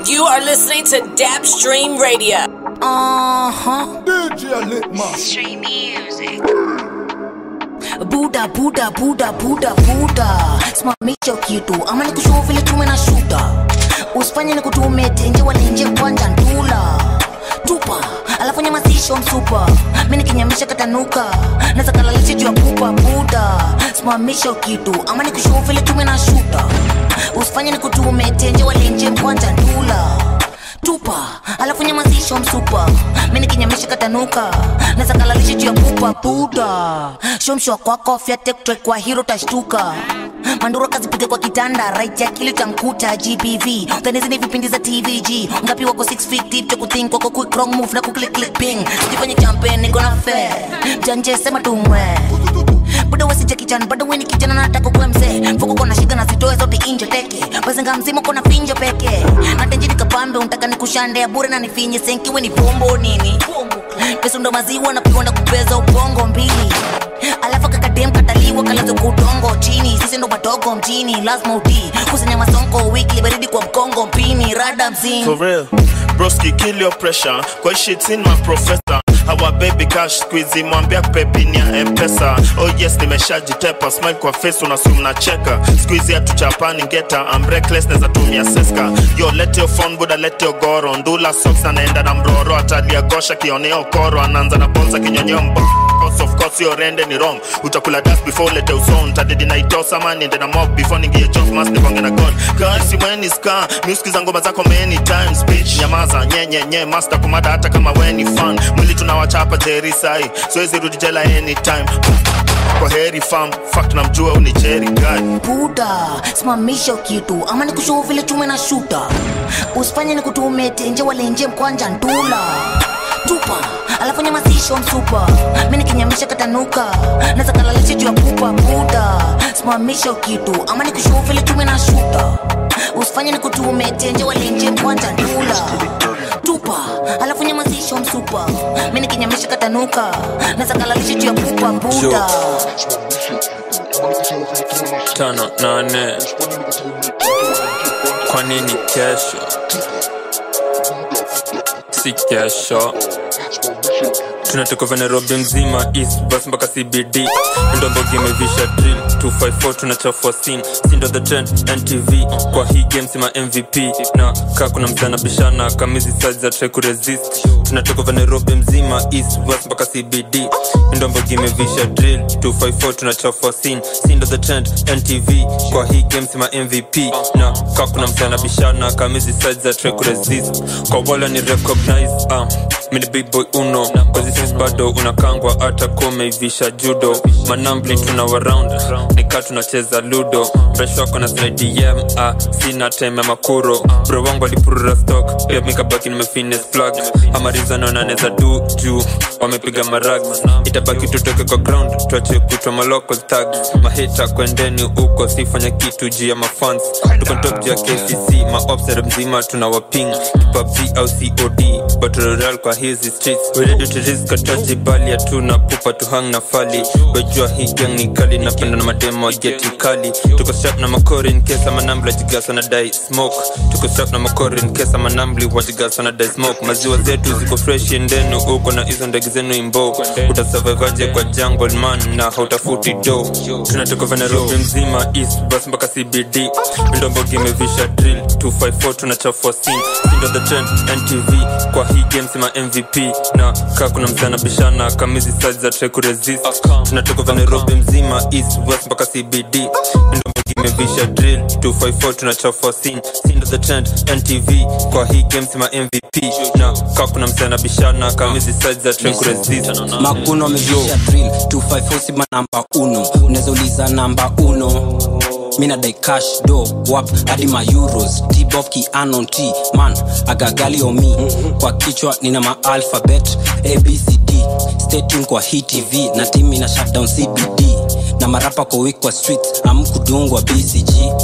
You are listening to Dap Stream Radio. Uh-huh. DJ Litman. Stream music. Buda, buda, buda, buda, buda. Simamisha kitu ama nikushow vile tume na shuta. Usifanye nikutume tenje wala nje kwanza ndula. Tupa, alafu nyamazisho msupa. Mimi nikinyamisha katanuka. Naweza kalalisha juu ya pupa buda. Simamisha kitu ama nikushow vile tume na shuta. Usifanye nikutume tenje wala nje kwanza ndula tupa alafu nyamazisho msupa mi nikinyamisha katanuka naweza kalalisha juu ya pupa buda shomshwa kwako fyatektre kwa hiro tashtuka manduro kazipige kwa kitanda right ya kili tankuta gbv utanizi ni vipindi za tvg ngapi wako 6 feet deep cha kuthink wako quick wrong move na kuklik click ping sijifanye champion niko na fair janje sema tumwe bado wasija kijana bado weni kijana nataka kuwe mzee mfuko kona shida na zitoe zote inje teke bazinga mzima kona finjo peke natenji nikapambe untaka nikushande ya bure na nifinye senkiwe ni pombo nini pesa ndo maziwa na pikonda kupeza ubongo mbili alafu kakadem kataliwa kalazo kudongo chini sisi ndo madogo mjini lazima utii kusanya masonko wiki baridi kwa mkongo mpini rada mzini For real. Broski, kill your pressure. Kwa shit in my professor. Our baby cash squeezy mwambia pepini ya mpesa oh yes nimeshajitepa smile kwa face unasum na cheka squeezy ya tuchapani ngeta I'm reckless neza tumia seska yo let your phone buda let your goro ndula socks anaenda na mroro atalia gosha kioneo koro anaanza na bonza kinyonyeo mbo Cause of course your rende ni wrong utakula dust before lete uson tadedi na itosa man niende na mob before ningie job mas niponge na god kasi when is car music za ngoma zako many times bitch nyamaza nye nye nye master kumada hata kama we ni fan mwili tunawachapa jeri sai siwezi rudi jela anytime kwa heri fam fact namjua uni jeri guy buda simamisha kitu ama nikushow vile tume na shuta usifanye nikutume tenje walenje mkwanja ndula tupa alafu nyamazisho msupa mi nikinyamisha katanuka naweza kalalisha juu ya pupa buda simamisha kitu ama nikushow vile tume na shuta usifanye nikutume tenje walenje mkwanja ndula tupa alafu nyamazisho msupa mi nikinyamisha katanuka naweza kalalisha juu ya pupa buda tano nane kwa nini kesho si kesho tunatoka vya nairobi mzima east bus mpaka cbd ndombogi imevisha drill 254 tunachafua sin sindo the trend ntv kwa hii game sima mvp na kaa kuna msana bishana kamizi size za try kuresist tunatoka vya nairobi mzima east west mpaka cbd ndombogi imevisha drill 254 tunachafua sin sindo the trend ntv kwa hii game sima mvp na kaa kuna msana bishana kamizi size za try kuresist kwa wala ni recognize um, mini big boy uno kwazisis bado unakangwa hata kumeivisha judo manambli tuna waround nika tunacheza ludo mresh wako na slidem ah, sina time ya makuro bro wangu alipurura stock pia mikabaki nimefines plug amarizanonaneza du juu wamepiga marag itabaki tutoke kwa ground tuache kutwa malocal tag mahita kwendeni huko sifanya kitu juu ya mafans tuko top juu ya kcc maopsere mzima tuna waping kipabg au cod batroral kwa hizi streets weredu tiriska tajibali hatuna pupa tuhang na fali wejua hii gang ni kali napenda na mademo wageti kali tuko strap na makori nkesa manambli wajigasa na dai smoke tuko strap na makori nkesa manambli wajigasa na dai smoke maziwa zetu ziko fresh endenu uko na hizo ndege zenu imbo utasurvivaje kwa jungle man na hautafuti do tunatoka vya nairobi mzima east bus mpaka cbd ndombogi imevisha drill 254 tunachafua sin sindo the trend ntv kwa hii game sima mvp na kaa kuna msana bishana kamizi size za try kuresist tunatoka vya nairobi mzima east west mpaka cbd ndombogi imevisha drill 254 tunachafua sin sindo the trend ntv kwa hii game sima mvp na kaa kuna msana bishana kamizi size za try kuresist makuno amevisha drill 254 sima namba uno unaweza uliza namba uno mina dai cash do wap hadi ma euros tbof ki anon t man agagali omi kwa kichwa nina ma alphabet abcd statin kwa hii tv na timi na shutdown cbd na marapa kwa week kwa streets amkudungwa bcg stay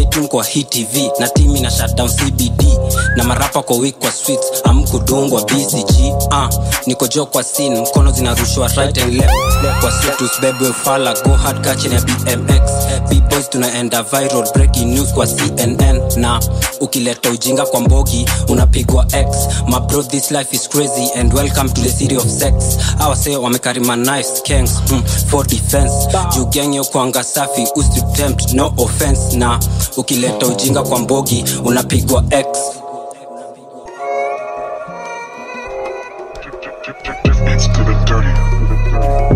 tune kwa hii tv na timi na shutdown cbd na marapa kwa week kwa streets amkudungwa bcg uh, niko jo kwa scene mkono zinarushwa right and left kwa situs bebwe ufala go hard kachini ya bmx bboys tunaenda viral breaking news kwa cnn na ukileta ujinga kwa mbogi unapigwa x my bro this life is crazy and welcome to the city of sex awase wamekarima knives kangs hmm, for defense juu gang yo kwanga safi usitempt no offense na ukileta ujinga kwa mbogi unapigwa x It's to the dirty.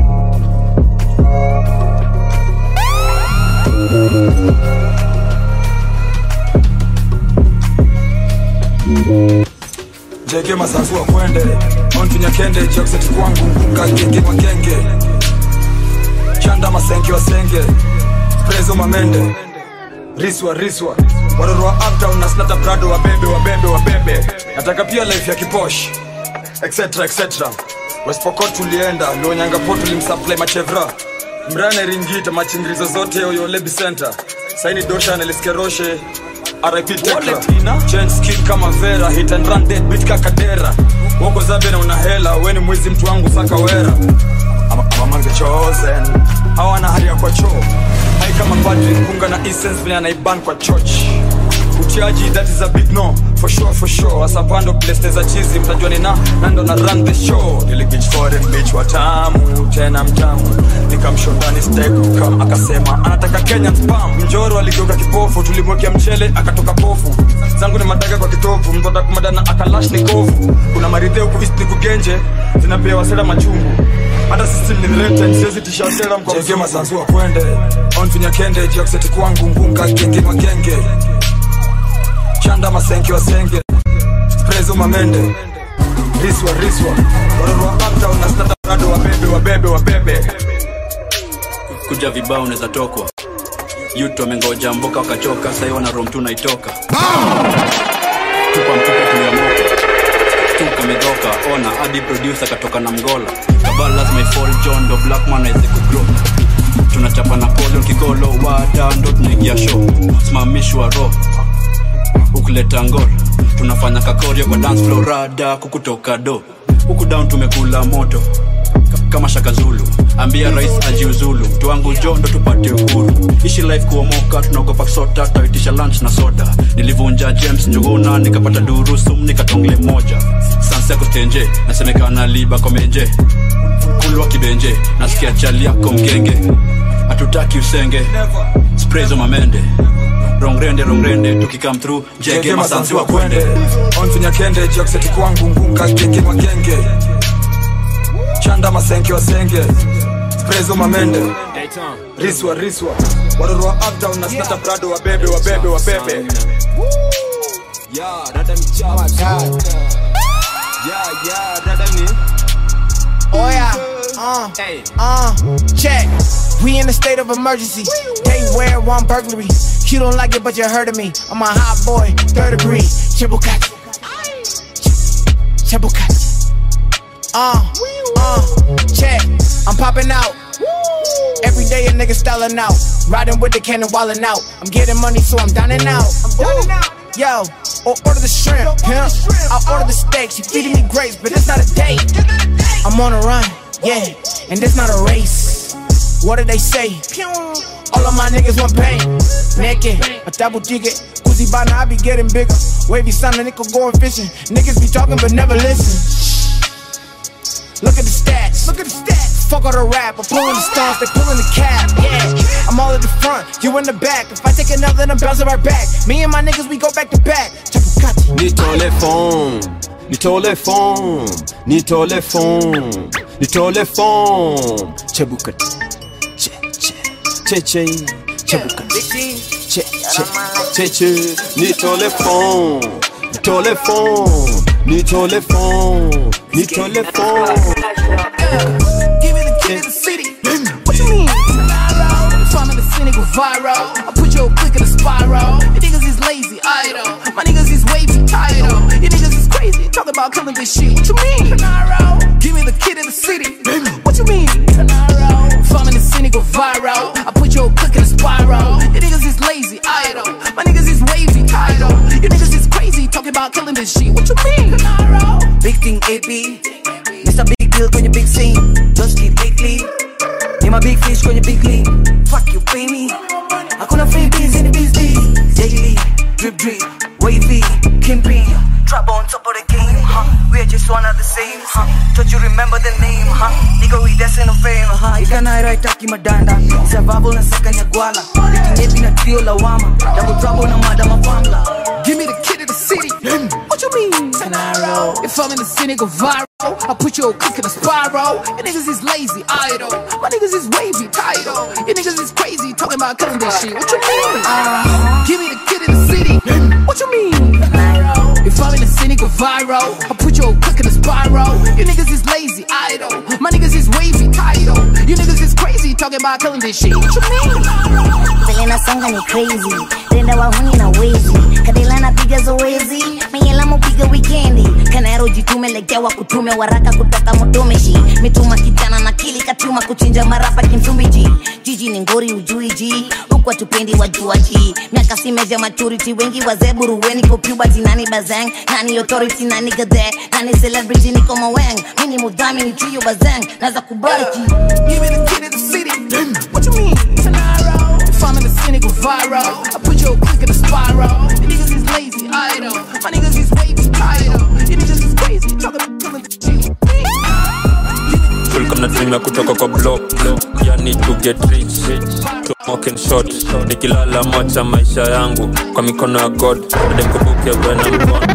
jege masafu wa kwende onfinya kende jakseti kwangu mbuka genge magenge chanda masenke wasenge prezo mamende riswa riswa waroro wa uptown na snata brado wabebe wabebe wabebe nataka pia life ya kiposh etc etc westpokot tulienda luonyangapo tulimsupply machevra mrane ringita machingirizo zote oyolebi center saini dosha neliskeroshe RIP Tekra Change skin kama Vera Hit and run dead beat kakadera Woko zabe na una hela Weni mwizi mtu wangu saka wera I'm, I'm among the chosen Hawana hali ya kwa choo Hai kama padri Kunga na essence vile anaiban kwa church Utiaji that is a big no For sure for sure Asapando place za chizi Mtajua ni na Nando na run the show Nili bitch foreign bitch watamu Tena mtamu Nikamshondani steak Kam akasema Anataka Kenyan spam Mjoro aligeuka kipofu Tulimwekea mchele Akatoka pofu Zangu ni madaga kwa kitovu Mtoda kumadana akalash ni kovu Kuna maridhe huku east ni kugenje Zinapewa sera machungu hata system ni threatened siwezi tisha sera mko Jenge masanzu wa kwende Onfinya kende Jakseti kwangu Ngunga genge magenge chanda masenke wasenge prezo mamende riswa riswa waroro wa uptown na stata brado wabebe wabebe wabebe kuja vibao unaweza tokwa yutu amengoja mboka wakachoka sahii wana rom tu naitoka tupa mtupe tuliamoka tuka medhoka ona hadi producer katoka na mgola kabal lazima ifall john do blackman aweze kugrow tunachapa na polo kikolo wada ndo tunaingia show simamishwa ro ukuleta ngol tunafanya kakorio kwa dance floor rada kukutoka do huku down tumekula moto Ka- kama shaka zulu ambia rais ajiuzulu mtu wangu jo ndo tupate uhuru ishi life kuomoka tunaogopa sota taitisha lunch na soda nilivunja james njuguna nikapata durusum nikatongle moja sanseko stenje nasemekana liba komenje kulwa kibenje nasikia chali yako mgenge hatutaki usenge sprezo mamende rongrende rongrende tukikam through jege masanzi wa kwende onfinya kende jakseti kwangu ngunga genge magenge chanda masenke wasenge prezo mamende riswa riswa waroro wa uptown na stata brado wabebe wabebe wabebe Oh yeah, uh, uh, check. We in a state of emergency. They wear one burglary. You don't like it, but you heard of me. I'm a hot boy, third degree. Chibukati. Chibukati. Uh, uh, check. I'm popping out. Every day a nigga styling out. Riding with the cannon, wildin' out. I'm getting money, so I'm down and out. I'm down and out. Yo, or order the shrimp, pimp. I'll order the steaks. You feeding me grapes, but it's not a date. I'm on a run, yeah, and this not a race. What did they say? All of my niggas want pain. Naked, a double ticket. Koozie by now I be getting bigger. Wavy son, a nickel going fishing. Niggas be talking but never listen. Look at the stats. Look at the stats. Fuck all the rap. I'm pulling the stones, they pulling the cap. Yeah, I'm all at the front, you in the back. If I take another, then I'm bouncing right back. Me and my niggas, we go back to back. Chapukati. nitole fon nitole fon nitole fon nitole fon chebukat che che che che chebukat che che che che nitole fon nitole fon nitole fon nitole fon Give me the key to the city. What you mean? If I'm in the cynical viral, I put your click in a spiral. You niggas is lazy, idle. My niggas is wavy, title. You niggas is crazy, talk about killing this shit. What you mean? Give me the kid in the city. What you mean? If I'm in the cynical viral, I put your click in a spiral. You niggas is lazy, idle. My niggas about killing this shit. What you mean? Big thing AP Mr. Big Deal kwenye big scene Just keep lately Ni ma big fish kwenye big league Fuck you pay me Hakuna freebies in the business Daily Drip drip Wavy Kimping Trap on top of the game huh? We're just one of the same huh? Don't you remember the name huh? Nigga we dancing no fame huh? Ikanaira itaki madanda Survival na saka nyagwala Ikinyepi na trio la wama Double trouble na madama pamla Give me the kid of the city. What you mean? Tenaro. If I'm in the city, go viral. I put your click in a spiral. You niggas is lazy, idle. My niggas is wavy, title. You niggas is crazy, talking about killing this shit. What you mean? Give me the kid in the city. What you mean? If I'm in the city, go viral. I put your click in a spiral. You niggas is lazy, idle. My niggas is wavy, title. You niggas is crazy, talking about killing this shit. What you mean? vile nasonga ni crazy tenda wahuni na wezi kadila napiga zoezi meyelamu piga wikendi kanero jitume legewa kutume waraka kutoka mutumishi mituma kijana na kili katuma kuchinja marapa kimsumbiji jiji ni ngori ujui ji huku atupendi wajuaji miaka simeja maturity wengi wazee buruweni ko puberty nani bazang nani authority nani gadhe nani celebrity niko maweng mini mudhamini chuyo bazang naza kubariki Give me the kid of the city. What you mean? Tenaro. If I'm in the city, go viral. I put your click in a spiral. You niggas is lazy, idle. My niggas is wavy, title. You niggas is crazy, talking about killing the shit. tulikuwa mnatumia kutoka kwa block yani to get rich to mock and short nikilala mocha maisha yangu kwa mikono ya god ademkubuke bwana mkono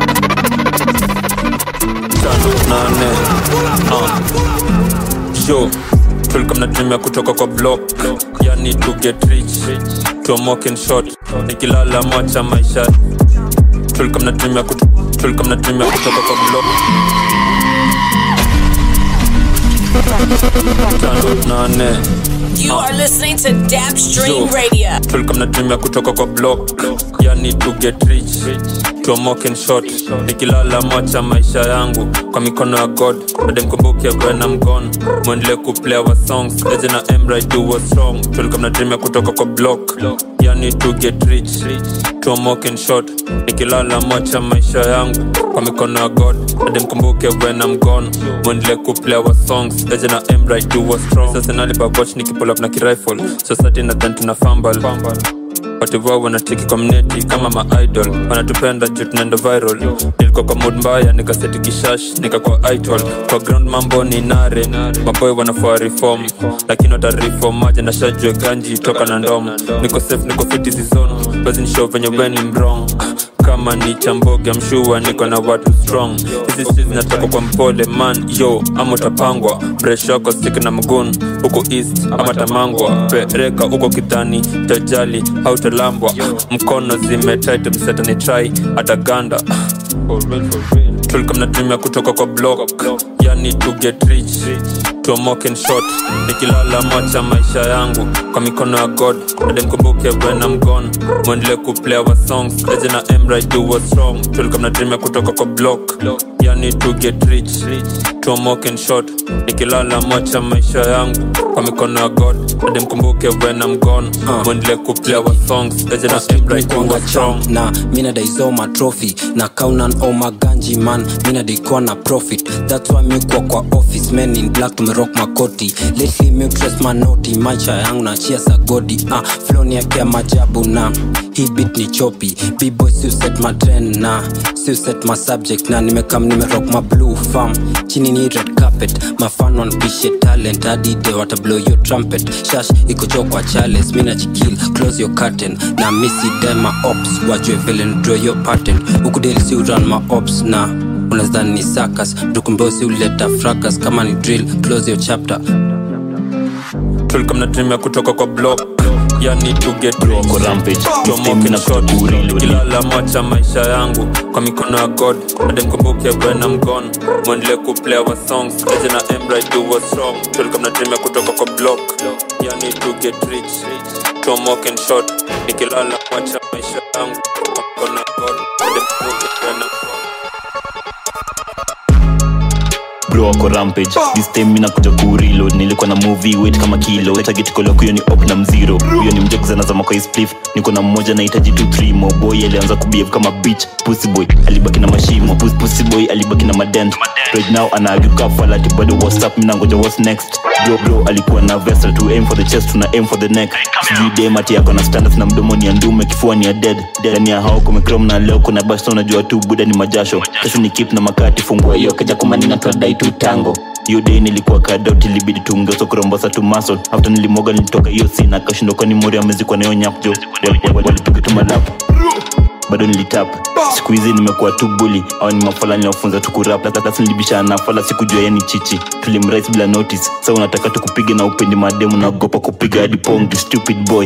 tano nane uh. yo tulikuwa mnatumia kutoka kwa block yani to get rich to mock and short nikilala mocha maisha tulikuwa mnatumia kuto- tulikuwa mnatumia kutoka kwa block tano nane You are listening to Dap Stream Yo. Radio. tulikuwa mnatumia kutoka kwa block yani to get rich to mock and short nikilala mocha maisha yangu kwa mikono ya god ademkumbuke bwana mgon mwendele kuplay our songs eje na emra do was strong tulikuwa mnatumia kutoka kwa block yani to get rich to mock and short nikilala mocha maisha yangu kwa mikono ya god ademkumbuke bwana mgon mwendele kuplay our songs eje na emra do was strong sasa nalipavoch nikipull up na kirifle society nadhan tuna fambal watu wao wanatiki kwa mneti kama maidol wanatupenda juu tunaenda viral nilikuwa kwa mood mbaya nikaseti kishash nikakuwa idol kwa ground mambo ni nare maboy wanafua reform lakini watareform maja na shajue ganji toka na ndom niko safe niko fiti zizon basi nishow venye weni mrong kama ni chamboge mshua niko na watu strong hizi streets zinatoka kwa mpole man yo ama utapangwa breshoko stik na mgun huko east ama tamangwa pereka huko kidhani tajali hautalambwa mkono zimetit mseta ni try ataganda tulikuwa mnatumia kutoka kwa block yani to get rich to mock and short nikilala mocha maisha yangu kwa mikono ya god ademkumbuke bwana mgon mwendele kuplay our songs eje na emra do was strong tulikuwa mnatumia kutoka kwa block yani to get rich to mock and short nikilala mocha maisha yangu kwa mikono ya god ademkumbuke bwana mgon mwendele kuplay our songs eje na emra do was strong na mina daisoma trophy na kaunan oma ganji man mina daikuwa na profit thats why miukwa kwa office men in black tumerock makoti lately miutres manoti maisha yangu na chia sagodi ah, floni yake ya majabu na hii bit ni chopi bboy siuset matren na siuset masubject na nimekam nimerock ma blue farm chini ni red carpet mafan wanpishe talent adide watablow yo trumpet shash ikocho kwa chales mina chikil close your curtain na misi dema ops wajue vile ndraw your patent ukudeli si uran ma ops na unazani ni sakas dukumbosi uleta fracas kama ni drill close your chapter tulikuwa mnatumia kutoka kwa block yani to get rich to mock and short kilala mocha maisha yangu kwa mikono ya god ademkumbuke bwana mgon mwendele kuplay our songs eje na emra do was strong tulikuwa mnatumia kutoka kwa block yani to get rich to mock and short nikilala mocha maisha yangu kwa mikono ya god ademkumbuke bwana bro wako rampage this time mina kuja kureload nilikuwa na movie weight kama kilo target kolo hiyo ni op na mziro huyo ni mjekuzana za makai spliff niko na mmoja nahitaji tu three mo boy alianza kubehave kama bitch pussy boy alibaki na mashimo Puss- pussy boy alibaki na madent right now anaagiuka falati bado whatsapp mina ngoja what's next bro bro alikuwa na vessel to aim for the chest tuna aim for the neck sijui dem ati yako na standards na mdomo ni ya ndume kifua ni ya dead ndani ya hao kumekrom na leo kuna basta unajua tu buda ni majasho kesho ni kip na makati fungua hiyo keja kumani na twadai tu tango hiyo day nilikuwa kadout ilibidi tungeso kurombosa tu muscle after nilimoga nilitoka hiyo sina kashindo kwani mori amezikwa nayo nyapjo walipiga tu malap bado nilitap siku hizi nimekuwa tu buli au ni mafala ninaofunza tu kurap sasa nilibishana na fala sikujua yani chichi tulimrais bila notice sa unataka tukupiga na upendi mademu naogopa kupiga hadi pong tu stupid boy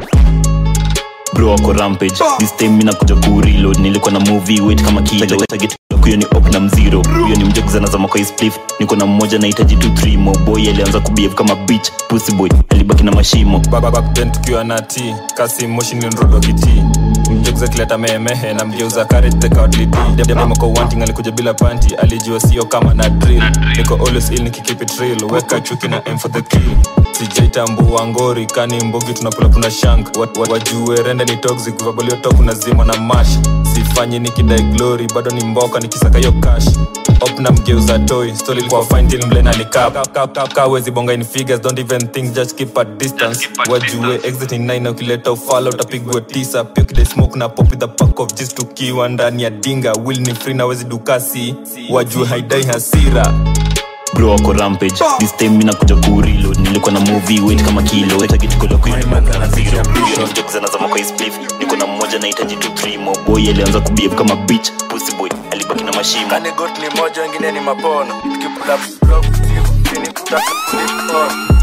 bro wako rampage this time mina kuja kureload nilikuwa na movie weight kama kilo target hiyo ni op na mziro huyo ni mjekuzana za makai spliff niko na mmoja nahitaji tu three mo boy alianza kubehave kama bitch pussy boy alibaki na mashimo back then tukiwa na t kasi moshi nilionrodwa kiti mjekuza kileta mehemehe na mgeuza karetekawadlidemako wanting alikuja bila panti alijua sio kama na drill niko always ill nikikeep it real weka chuki na aim for the kill sijaitambua ngori kani mbogi tunapulapuna shank Wat- wat- wajue rende ni toxic vaboliotok unazima na mash sifanyi nikidai glory bado ni mboka nikisaka hiyo cash op na mgeuza toy story ilikuwa fine till mlen alikawezi bonga in figures don't even think just keep a distance wajue exit in nine na ukileta ufala utapigwa tisa pia kidai smoke na pop with a pack of just tukiwa ndani ya dinga will ni free na wezi dukasi wajue haidai hasira bro wako rampage this time mina kuja kureload nilikuwa na movie weight kama kilo target kolo hiyo ni op na mziro huyo ni mjekuzana za makai spliff niko na mmoja nahitaji tu three mo boy alianza kubehave kama bitch pussy boy alibaki na mashimo kani got ni moja wengine ni mapono tukipula block chini kutaka flip on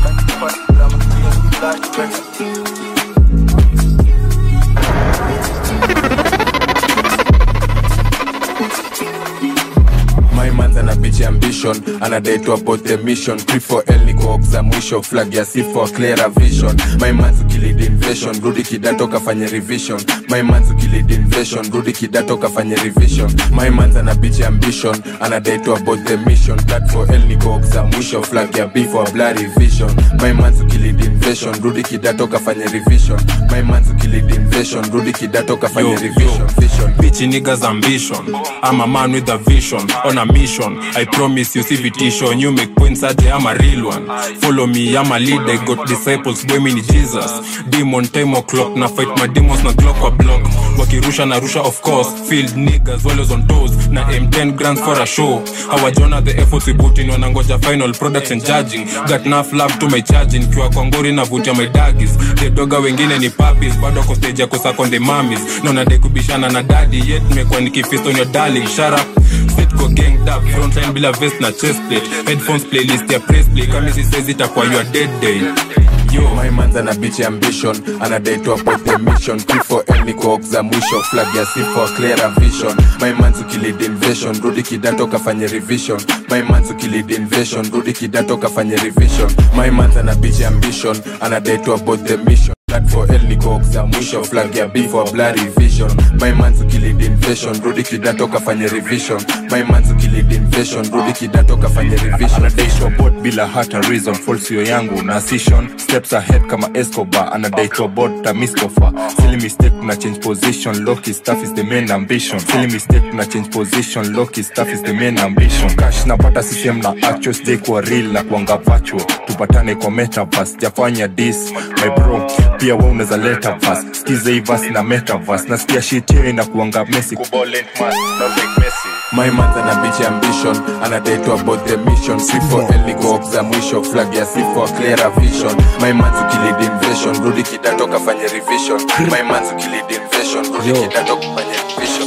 My man's ana bitch ambition anadai to about the mission Pre for L niko ox za mwisho flag ya C for clearer vision My man's ukilid invasion rudi kidato kafanye revision My man's ukilid invasion rudi kidato kafanye revision My man's ana bitch ambition anadai to about the mission That for L niko ox za mwisho flag ya B for blurry vision My man's ukilid invasion rudi kidato kafanye revision My man's ukilid invasion rudi kidato kafanye Yo, revision vision Bitchy niggas ambition. I'm a man with a vision, on a mission. I promise you see vitation. You make points at I'm a real one. Follow me, I'm a leader. I got disciples, boy mini Jesus. Demon time o'clock, na fight my demons na glock kwa block. Wakirusha na rusha of course. Field niggas, always on toes. Na M10 grants for a show. Hawajona the efforts we put in wanangoja final products and judging. Got enough love to my charging. Kiwa kwa ngori navutia my daggies. The doga wengine ni puppies. Bado kwa stage ya kusakonde mamis. Naona de kubishana na daddy yet nimekuwa nikifist on your darling. Shut up. Sit go ganged up. Frontline bila vest na chest plate. Headphones playlist ya press play. Kama hizi says itakuwa your dead day. Yo, my man's ana bitch ambition anadai to about the mission P for L niko ox za mwisho flag ya C for clearer vision My man's ukilid invasion rudi kidato kafanye revision My man's ukilid invasion rudi kidato kafanye revision My man's ana bitch ambition anadai to about the mission That for L niko ox za mwisho flag ya B for blurry vision My man's ukilid invasion rudi kidato kafanye revision My man's ukilid invasion rudi kidato kafanye revision anadai to abort bila hata reason falsio yangu na session steps ahead kama escobar anadai to abort tamistofa silly mistake tuna change position loki stuff is the main ambition silly mistake tuna change position loki stuff is the main ambition cash napata ccm na actual stay kwa real na kuanga virtual tupatane kwa metaverse jafanya this my bro pia wewe unaweza leta verse skiza hii verse na metaverse nasikia shit hiyo inakuanga messy kubolent man not like Messi My man's ana bitch ambition anadai to about the mission C for L niko ox za mwisho flag ya C for clearer vision My man's ukilid invasion rudi kidato kafanye revision My man's ukilid invasion rudi kidato kafanye revision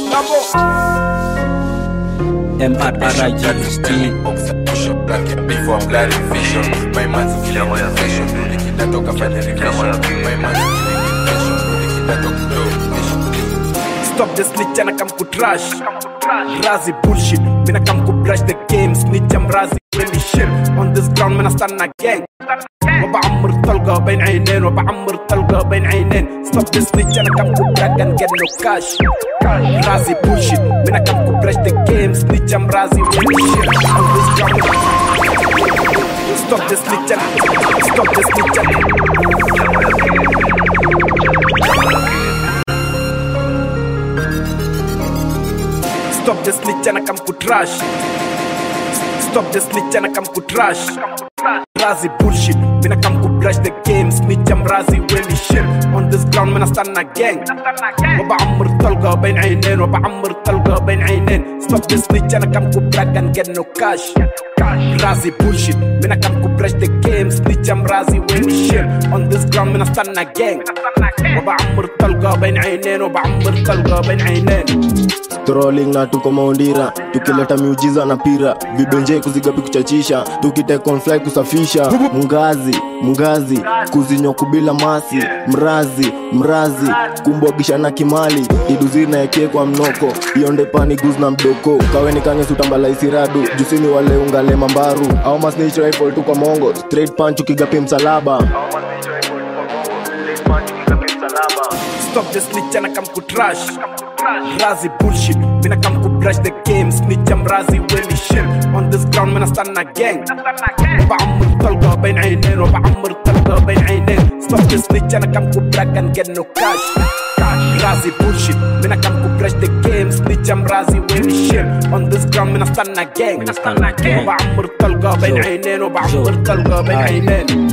Before bloody vision My man's ukilid invasion rudi kidato kafanye revision My man's ukilid invasion rudi kidato kafanye Stop the snitch and I come to trash. Razi bullshit. When I come to brush the game, snitch I'm razi. really shit on this ground من استنى gang وبعمر طلقة بين عينين وبعمر طلقة بين عينين stop this snitch انا كم كوبراك and get no cash رازي bullshit من I كم كوبراش the game snitch I'm رازي really shit on this ground stop this snitch and stop this snitch and Stop the snitch and I come to trash. Stop the snitch and I come to trash. Razi bullshit, when I come to brush the game. Snitch I'm Razi really shit. On this ground when I stand a gang. وبعمر طلقة بين عينين وبعمر طلقة بين عينين. Stop the snitch and I come to brag and get no cash. Razi bullshit, when I come to brush the game. Snitch I'm Razi really shit. On this ground when I stand a gang. وبعمر طلقة بين عينين وبعمر طلقة بين عينين. trolling na tuko maundira tukileta miujiza na pira vidonje kuzigapi kuchachisha tukitekonfly kusafisha mngazi mngazi kuzinywa kubila masi mrazi mrazi kumbwagisha na kimali iduziri naekie kwa mnoko ionde pani guz na mdoko kaweni kange sutambala isiradu jusini wale ungale mambaru au masnich rifle tu kwa mongo straight punch ukigapi msalaba Stop the snitch and I come to trash. Razi bullshit, when I come to brush the game. Snitch I'm Razi really shit. On this ground when I stand a gang. وبعمر طلقة بين عينين وبعمر طلقة بين عينين. Stop the snitch and I come to brag and get no cash. Razi bullshit, when I come to brush the game. Snitch I'm Razi really shit. On this ground when I stand a gang. وبعمر طلقة بين عينين وبعمر طلقة بين عينين.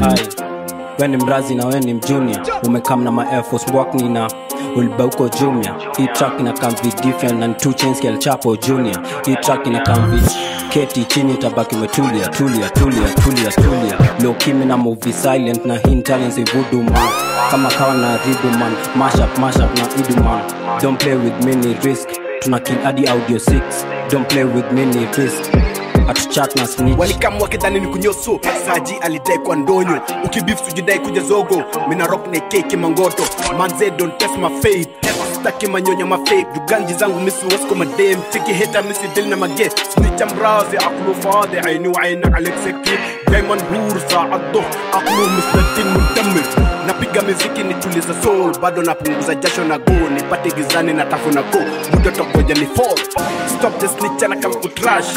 we ni mrazi na we ni mjunior umekam na ma Air Force wakni na ulibauko jumia hii track ina kamvi different na ni two chains kel chapo junior hii track ina kamvi keti chini tabaki umetulia tulia tulia tulia tulia low kimi na movie silent na hii talents ivudu man kama kawa na ribu man mash up mash up na idu man don't play with me ni risk tuna kill hadi audio 6 don't play with me ni risk atuchat na snitch walikam wakidhani ni kunyoso saji alidai kwa ndonyo ukibif sujidai kuja zogo mina rock na keki mangoto manze don't test my faith staki manyonya mafake juganji zangu misi wasko madem tiki heta misi dil na mage snitcha mrazi aqlu fadi aini wa aini alek seki daiman hur saa dhuh aqlu misladin muntamir napiga miziki nituliza soul bado napunguza jasho na go nipate gizani na tafu na go muda tokoja ni fall stop the snitch and I come to trash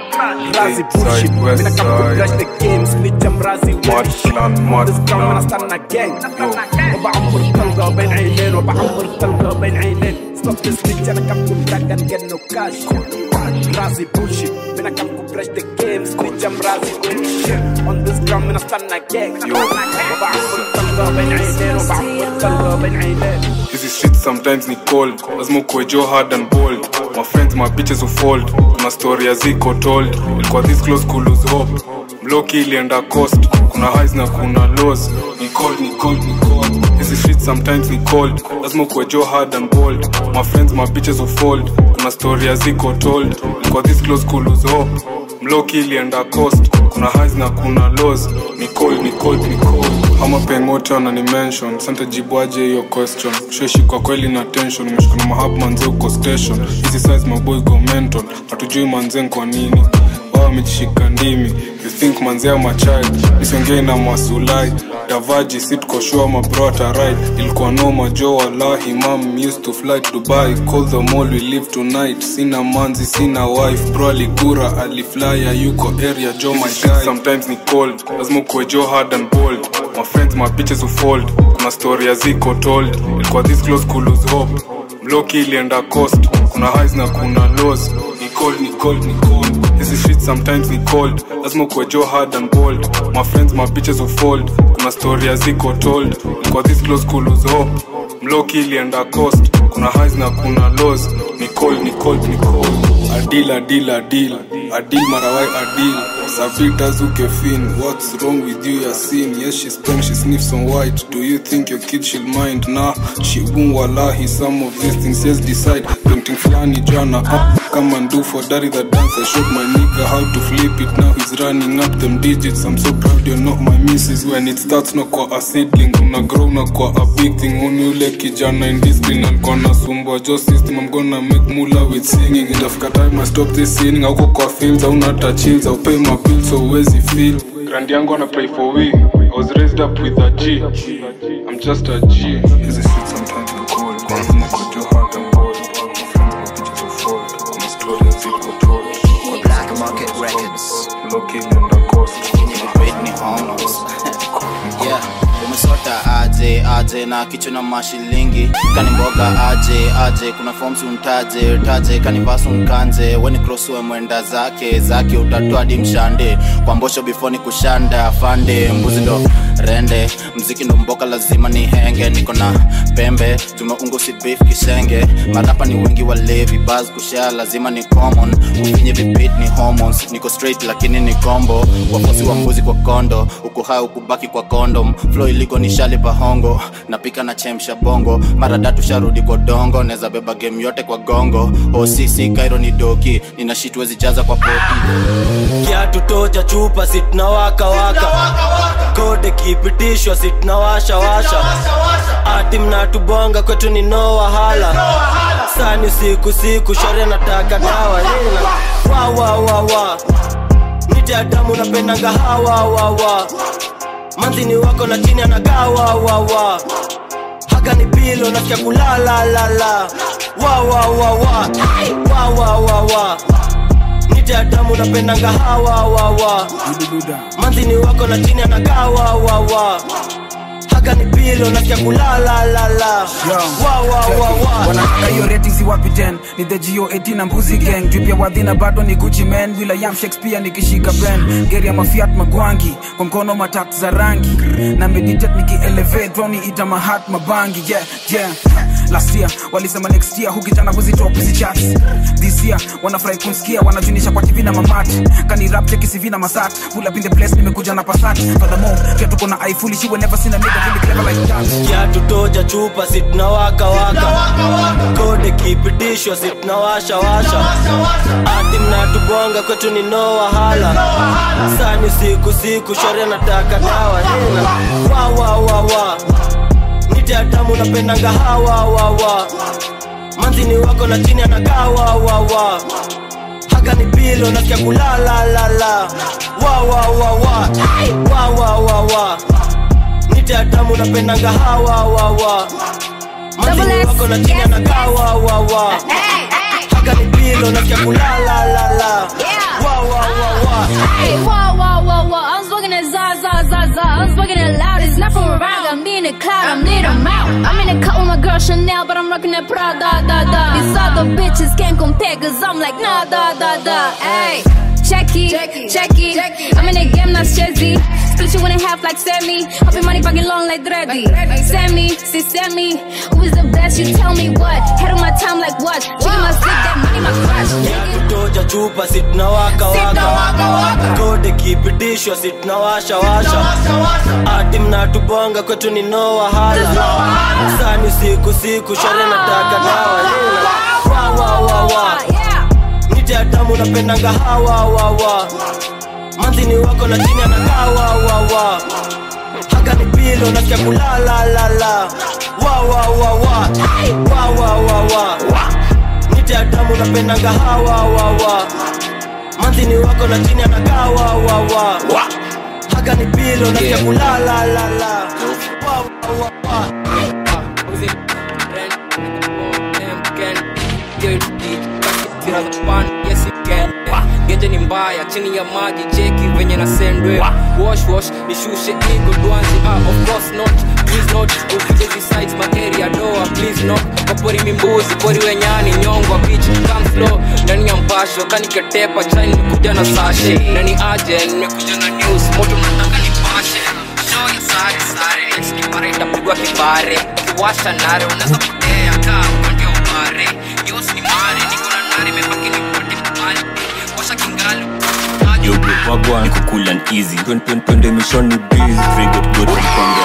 Razi bullshit Mina come to crash the game Snitch I'm Razi weird shit On this ground when I stand a gang وبعمر طلقة بين عينين وبعمر طلقة بين عينين Stop the snitch and I come to brag and get no cash Razi bullshit Mina come to crash the game Snitch I'm Razi weird shit On this ground when I stand a gang وبعمر طلقة بين عينين وبعمر طلقة بين عينين hizi shit sometimes ni cold lazima ukuwe jo hard and bold my friends my bitches who fold kuna story ya ziko told ilikuwa this close to lose hope mloki ilienda coast kuna highs na kuna lows ni cold ni cold ni cold hizi shit sometimes ni cold lazima ukuwe jo hard and bold my friends my bitches who fold kuna story ya ziko told ilikuwa this close to lose hope mloki ilienda coast kuna highs na kuna lows ni cold ni cold ni cold ama pengote wanani mention sante jibwaje hiyo question sheshi kwa kweli na tension umeshikana mahab manze uko station hizi size maboy go mental hatujui manze kwa nini wao wamejishika ndimi you think manze ama child isongei na masulai davaji sitkoshua mabrota right ilikuwa noma jo wallahi mam used to fly to dubai call the mall we live tonight sina manzi sina wife bro aligura aliflya yuko area jo my guy sometimes ni cold lazima ukuwe jo hard and bold my friends my bitches who fold kuna story ya ziko told ilikuwa this close to lose hope mloki ilienda coast kuna highs na kuna lows ni cold ni cold ni cold hizi shit sometimes ni cold lazima ukuwe jo hard and bold my friends my bitches who fold kuna story ya ziko told ilikuwa this close to lose hope mloki ilienda coast kuna highs na kuna lows ni cold ni cold ni cold adil adil adil adil marawai adil sabita zukefin what's wrong with you yasin yes she's pen she sniffs on white do you think your kid she'll mind nah she won't wallahi some of these things yes decide them ting flani jana up kama ndu for daddy the dance I showed my nigga how to flip it now he's running up them digits I'm so proud you're not my missus when it starts no kwa a seedling una grow na kwa a big thing uni ule kijana in this green alikuwa nasumbwa jo system I'm gonna make mula with singing itafika time I stop this sinning auko kwa fields hauna hata chills au pay my bills so uwezi feel grand yangu ana pray for we I was raised up with a G I'm just a G hizi shit sometimes ni cold kwa lazima kwa your heart and bold pictures of fraud kuna stories ziko told Black Market Records. looking on the coast Britney Homos. yeah umesota aje aje na kichwa na mashilingi kani mboga aje aje kuna forms untaje taje kani basu nkanje weni crosswe mwenda zake zake utatoa hadi mshande kwa mbosho before ni kushanda fande mbuzi ndo rende mziki ndo mboka lazima ni henge niko na pembe tumeunga si beef kishenge marapa ni wengi walevi bas kushare lazima ni common ufinye vipit ni hormones niko straight lakini ni combo wafosi wa mbuzi kwa kondo uko hai ukubaki kwa condom flow iliko ni shali bahongo napika na chemsha bongo mara datu sharudi kwa dongo neza beba game yote kwa gongo osisi kairo ni doki nina shit wezi jaza kwa poti kiatu toja chupa sitna waka waka kode kipitishwa sitna washa washa ati mnatubonga kwetu ni no wahala sani siku siku shore nataka dawa hina wa wa wa wa nite adamu napendanga hawa wa wa manzini wako na chini anagaa wa wa wa haka ni pilo nasikia kulala la la wa wa wa wa wa wa wa wa nite adamu napendanga hawa wa wa manzini wako na chini anagaa wa wa wa haka ni pilo nasikia kulala la la wa wa wa wa wanataka hiyo rating si wapi 10 ni the geo 18 na mbuzi gang drip ya wadhina bado ni gucci man william shakespeare nikishika pen geri ya mafiat magwangi kwa mkono matatu za rangi na meditate nikielevate roni ita mahat mabangi yeah yeah last year walisema next year hukitana kuzitoa pussy chats this year wanafurahi kunsikia wanajunisha kwa tv na mamat kani rap cheki CV na masat pull up in the place nimekuja na pasat furthermore pia tuko na ifuli she will never seen a nigga really clever like that kiatu toja chupa sitna waka waka kode kipitishwa sitna washa washa ati mnatubonga kwetu ni no wahala sani siku siku shore nataka dawa hina wa wa wa wa nite adamu napendanga hawa wa wa manzini wako na chini anakaa wa wa wa haka ni pilo nasikia kulala la la wa wa wa wa wa wa wa wa nite adamu napendanga hawa wa wa manzini wako na chini anakaa wa wa wa haka ni pilo nasikia kulala la la wa wa wa wa Hey, whoa, whoa, whoa, whoa. I'm smoking it za, za, za, za. I'm smoking it loud. It's not from around. I'm in the cloud. I'm lit. I'm out. I'm in the cut with my girl Chanel, but I'm rocking that Prada, da, da. These other bitches can't compare, cause I'm like, nah, da, da, da. Hey. Check it, check it. I'm in the game, not Chezzy. Split you in half like Sammy. Hopping money fucking long like Dreddy. Sammy, see Sammy. Who is the best? You tell me what. Head on my time like what? Chicken my stick, that money my crush. toja chupa sitna waka waka kode kipitishwa sitna washa washa ati mnatubonga kwetu ni no wahala sani siku siku shore nataka dawa hina wa wa wa wa nite adamu napendanga hawa wa wa manzini wako na chini anakaa wa wa wa haka ni pilo nasikia kulala la la wa wa wa wa wa wa wa wa nite adamu napendanga hawa wa wa manzini wako na chini anakaa wa wa wa haka ni pilo nasikia kulala la la wa wa wa wa genje ni mbaya chini ya maji cheki venye na sendwe wash wash nishushe ego dwanzi ah, of course not please not ukuje besides my area doa please not kapori mimbuzi pori wenyani nyongwa bitch come slow ndani ya mpasho kaniketepa chai nimekuja na sashe nani aje nimekuja na news moto nataka nipashe show ya sare sare next kipare itapigwa kipare kiwasha nare unaweza potea kaa ndio pare yos ni mare niko na nare mebaki nipate mpale washa kingalu Yo bro, wagwan niko cool and easy twende mishoni busy free got good mkonga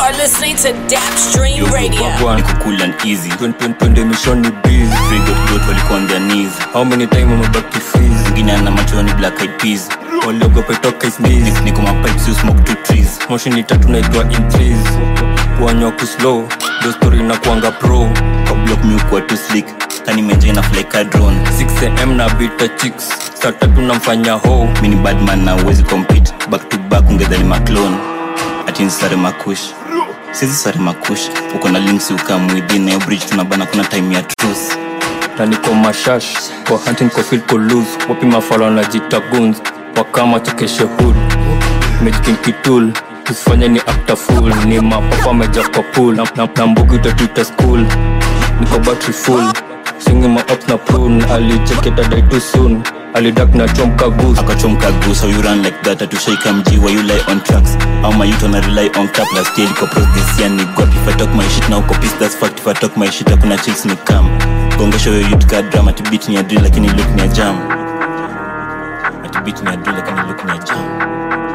are listening to Dapstream Radio. niko cool and easy twende mishoni busy free got got walikuwa on their knees how many time wamebaki freeze mwingine ana machoni black eyed peas waliogopa toka sneeze niko mapipes you smoke two trees moshi ni tatu naitwa in trees kuanywa kuslow ndo story na kuanga pro kwa block mi ukuwa too slick kani menje na fly ka drone 6am na bita chicks saa tatu namfanya ho mini badman na uwezi compete back to back ungedhani maclone ati nsare makush sizi sare makush uko na links ukamwidhi nayo bridge tunabana kuna time ya truth na niko mashash kwa hunting kwa field ko lose wapi mafalo na jita guns wakama chekeshe hood mejikin kitul usifanye ni after full ni mapapa meja kwa pool na, na, na mbugi utatuita school niko battery full singi ma ups na prune alicheketa die too soon alidak na chomka goose akachomka goose how you run like that atushaika mji why you lie on tracks how my youth wanna rely on cap last year liko pros this year ni got if I talk my shit now uko pissed that's fact if I talk my shit hakuna chills ni come gongesha yo youth ka drama ati beat ni ya drill lakini look ni ya jam ati beat ni ya drill lakini look ni ya jam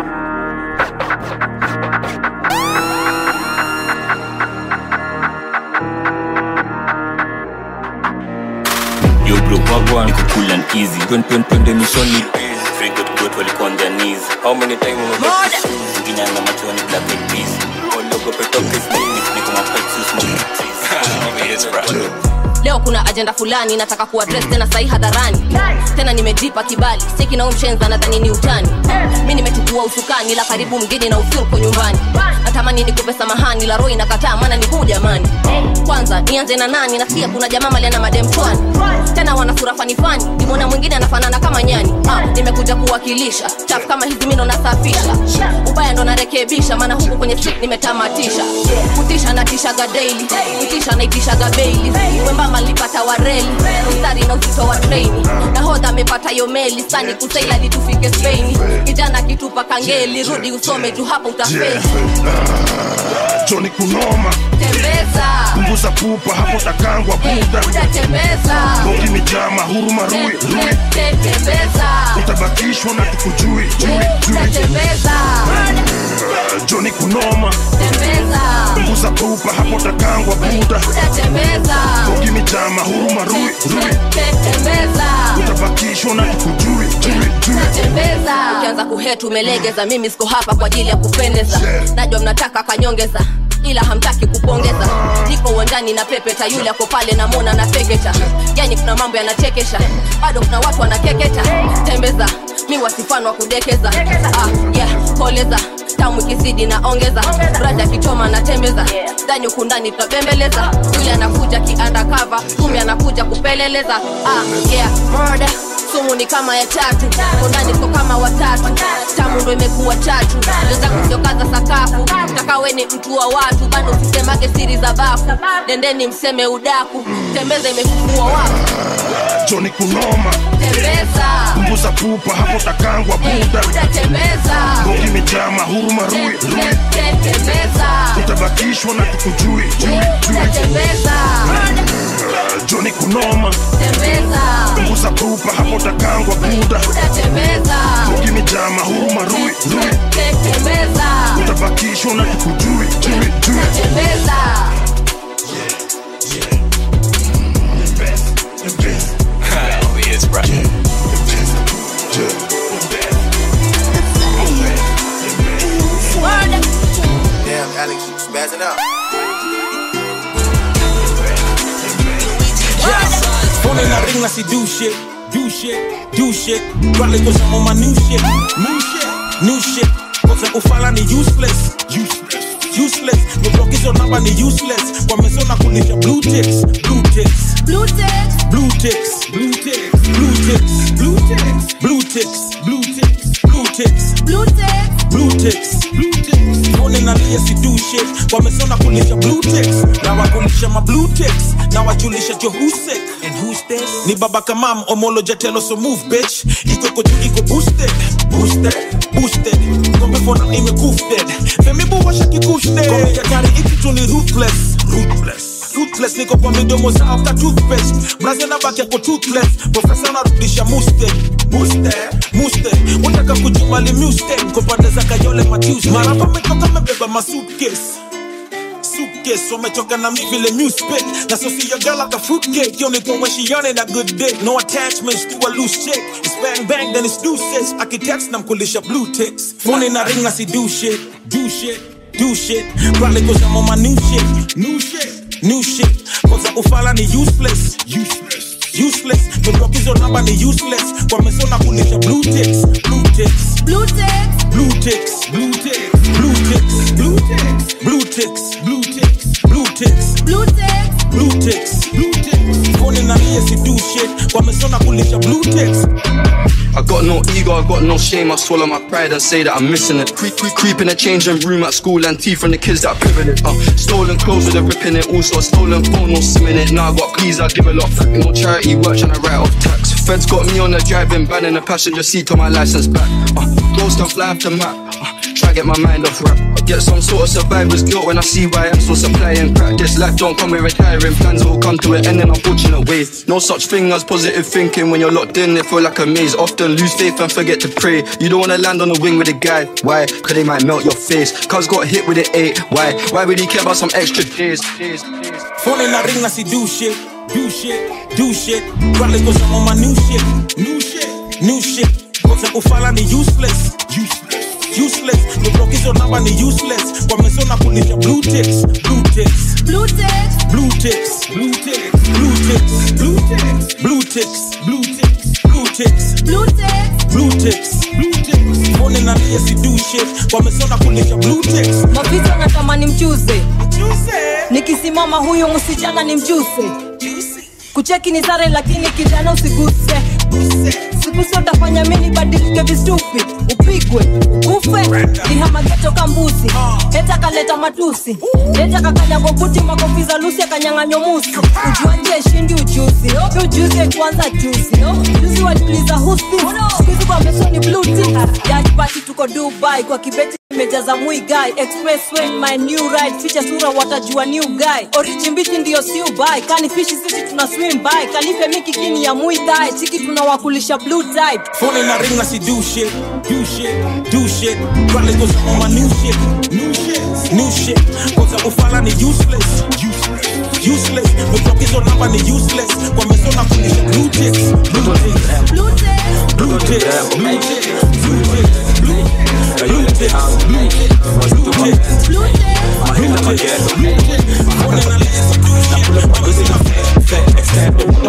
yo bro wagwan niko cool and easy twende mishoni free got got walikuwa on their knees how many time wamebaki mwingine ana machoni black eyed peas waliogopa toka sneeze niko mapipes you smoke two trees leo kuna ajenda fulani nataka kuadres tena sahi hadharani tena nimejipa kibali siki nao mshenza nadhani ni utani mi nimechukua usukani la karibu mgeni na usurko nyumbani natamani nikupe samahani la roho inakataa maana ni huu jamani kwanza nianze na nani nasikia kuna jamaa maliana madem chwani tena wana sura fanifani nimwona mwingine anafanana kama nyani ah, nimekuja kuwakilisha chafu kama hizi mino nasafisha ubaya ndo narekebisha maana huku kwenye street nimetamatisha kutisha natishaga daily kutisha naitishaga beili wembamba nilipata wareli mstari na uzito wa treni nahodha amepata yo meli sani kusaila litufike spaini kijana kitupa kangeli rudi usome tu hapa utafeli joni kunoma tembeza punguza pupa hapo takangwa buda buda tembeza bogi mijama huruma rui rui tembeza utabakishwa na tukujui jui buda jui tembeza joni kunoma tembeza punguza pupa hapo takangwa buda buda tembeza bogi mijama huruma rui rui tembeza utabakishwa na tukujui jui jui tembeza ukianza kuhetu umelegeza mimi siko hapa kwa ajili ya kupendeza najua mnataka kanyongeza ila hamtaki kupongeza niko uwanjani na pepeta yule ako pale namona na peketa yani kuna mambo yanachekesha bado kuna watu wanakeketa tembeza mi wasifano wa kudekeza ah, yeah, koleza tamu ikizidi na ongeza brada kichoma na tembeza ndani huku ndani tunabembeleza yule anakuja kiandakava kumbe anakuja kupeleleza ah, yeah, murder sumu ni kama ya tatu kondani siko kama watatu tamu ndo imekuwa chatu wenzangu siokaza sakafu takawe ni mtu wa watu bado usisemage siri za bafu nendeni mseme udaku tembeza imefufua wapu joni kunoma tembeza punguza pupa hapo takangwa buda buda tembeza bogi mijama huruma rui rui tembeza utabakishwa na tukujui jui buda jui tembeza joni kunoma tembeza punguza pupa hapo takangwa buda buda tembeza bogi mijama huruma rui rui tembeza utabakishwa na tukujui jui jui tembeza Damn, Alex, you spazzing out. Phone in a ring, I see do shit, do shit, do shit. Rally cause I'm on my new shit, new shit, new shit. Cause I'm ufala ni useless, useless, useless. The block is on number ni useless. Kwa meso na kunisha blue ticks, blue ticks, Blue ticks. blue ticks, blue ticks, blue ticks, blue ticks, blue ticks, blue ticks, blue ticks, Blue ticks. blue ticks, blue ticks. Phone in a ring, I see do shit. Kwa meso na kunisha blue ticks. Na wakunisha ma blue ticks. Na wajulisha jo who's sick and who's this. Ni baba kamam omolo jatelo so move bitch. Iko kotu iko boosted, boosted, boosted. Ngombe fona nime goofed. Femi bu washa kikushte. Ngombe katari iki tu ni ruthless, ruthless. Ruthless niko kwa midomo za after toothpaste. Brazil na baki yako toothless. Professor narudisha muste, muste, muste. Unataka kujumali muste. Kwa pande za kayole ma Tuesday. Marapa metoka mebeba ma suitcase suitcase wamechoka na mi vile mu spit na so see your girl like a fruitcake you only come when she on it a good dick no attachments to a loose chick it's bang bang then it's deuces akitext namkulisha blue ticks phone na ring na si do shit do shit do shit probably cause I'm on my new shit new shit new shit kwanza ufala ni useless useless useless Ndoto hizo namba ni useless wamesona kulisha blue ticks blue ticks Blue ticks. blue ticks blue ticks blue ticks blue ticks blue ticks blue ticks blue ticks Blue ticks. blue ticks blue ticks phone na lie si do shit wamesona kulisha blue ticks I got no ego, I got no shame. I swallow my pride and say that I'm missing it. Creep, creep, creep in the changing room at school and tea from the kids that privilege. Uh, stolen clothes with a rip in it. Also a stolen phone, no sim in it. Now I got please, I give a lot. No charity work and I write off tax. Feds got me on the driving ban in the passenger seat on my license back. Uh, ghost and fly off the map. Uh, try get my mind off rap. I get some sort of survivor's guilt when I see why I'm so supplying crack. This life don't come with retiring plans, it will come to an end in unfortunate ways. No such thing as positive thinking when you're locked in, it feel like a maze. Often lose faith and forget to pray. You don't wanna land on the wing with a guy. Why? Cause they might melt your face. Cuz got hit with an eight. Why? Why would he care about some extra days? days, days? phone na ring na si do shit do shit do shit probably cause I'm on my new shit new shit new shit kwanza ufala ni useless useless useless Ndoto hizo namba ni useless wamesona kulisha blue ticks blue ticks Blue ticks. blue ticks blue ticks blue ticks blue ticks blue ticks blue ticks blue ticks Blue ticks. blue ticks blue ticks phone na lie si do shit wamesona kulisha blue ticks mavito natamani mjuze nikisimama huyu msichana ni mjuse kucheki ni sare lakini kijana usiguse siguse utafanya mini badilike vistupi upigwe ukufe nihamageto kambusi heta kaleta matusi leta kakanyagobuti makofiza lusi akanyang'anyo musi ujuanje shindi ujuzi ujuzi kwanza juzi juzi waliuliza husi skuizi kwa mesoni bluti jajpati tuko dubai kwa kibeti imejaza mui guy expressway my new ride ficha sura watajua new guy orijimbiti ndiyo siu bai kani fishi sisi tuna swim by kalife miki kini ya mui thai chiki tunawakulisha blue type Phone na ring na si do shit, do shit, do shit. Probably cause I'm on my new shit, new shit, new shit. Cause ufala ni useless, useless, useless. Ndoto hizo namba ni useless. Wamesona kulisha blue ticks, blue ticks, Blue ticks. blue ticks, blue ticks, blue ticks, blue ticks, blue ticks, blue ticks, blue ticks, Blue ticks. blue ticks. Phone na lie si do shit. Wamesona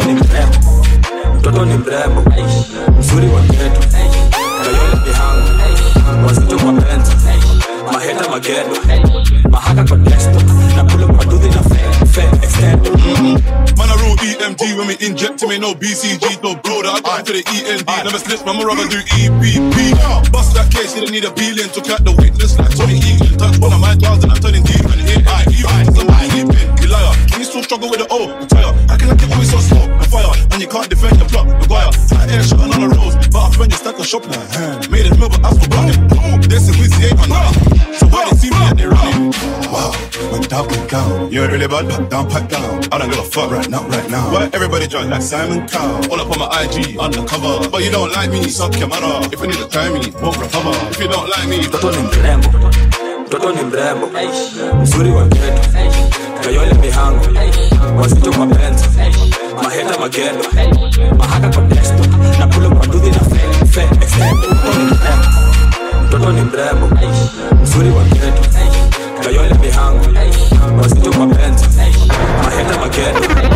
mtoto ni mrembo mzuri wa geto kayole mihango wazito kwa benzo maheta magedo mahaka kwa desto na kule maduthi na fe fe extendo Man, I roll EMG when we inject me, no BCG, no broader. I got to the END, never snitch, man, rather do EPP. Bust that case, you don't need a billion to cut the witness like Tony Egan. Touch one of my dogs and I'm turning deep and hit I even somebody sleeping. You liar, can you still struggle with the O? Retire. How can I get always so slow? A fire, and you can't defend your block. Maguire, tight air shotting on the roads, but I spend your stack of shop like Made it move, but I still blocking. Boom, this is with ain't on nothing. So why they see me and they running? Wow, went down, went down. You ain't really bad, but down, pipe down. I don't give a fuck right now, right now. Why everybody drunk like Simon Cowell? All up on my IG, undercover. But you don't like me, suck your mother. If you need to try me, won't recover. If you don't like me, mtoto ni mrembo mtoto ni mrembo mzuri wa geto kayole mihango wazito kwa benzo maheta magedo mahaka kwa desto na kule maduthi na fe fe extendo mtoto ni mrembo mtoto ni mrembo mzuri wa geto kayole mihango wazito kwa benzo maheta magedo